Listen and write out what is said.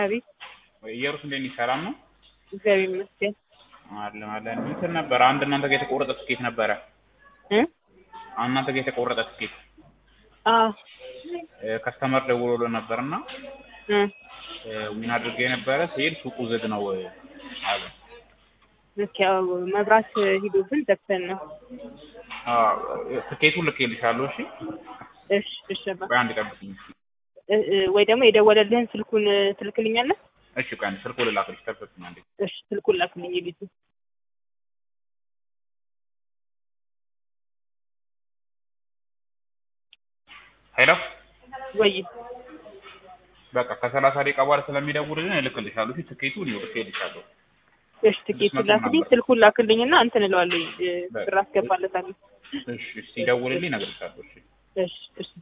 አቤት ኢየሩስ እንዴት ነሽ? ሰላም ነው? እግዚአብሔር ይመስገን አለን አለን። እንትን ነበረ አንድ እናንተ ጋር የተቆረጠ ትኬት ነበረ። እ እናንተ ጋር የተቆረጠ ትኬት አዎ ከስተመር ደውሎልን ነበርና እ ዊን አድርጌ ነበረ ሲሄድ ሱቁ ዝግ ነው አሉ። ልክ ያው መብራት ሂዶብን ዘግተን ነው። አዎ ትኬቱን ልኬልሻለሁ። እሺ እሺ እሺ አባ ቆይ አንድ ጠብቂኝ። እ እ ወይ ደግሞ የደወለልህን ስልኩን ትልክልኛለህ? እሺ ቆይ አንድ ስልኩ ልላክልሽ። ጠብቂኝ አንዴ። እሺ ስልኩን ላክልኝ የቤቱ ሄሎ ወይ በቃ ከሰላሳ ደቂቃ በኋላ ስለሚደውልልን እልክልሻለሁ። እሺ ትኬቱን ይኸው ልኬልሻለሁ። እሺ ትኬቱን ላክልኝ፣ ስልኩን ላክልኝና እንትን እለዋለሁ እ ብር አስገባለታለሁ። እሺ ሲደውልልኝ እነግርሻለሁ። እሺ እሺ እሺ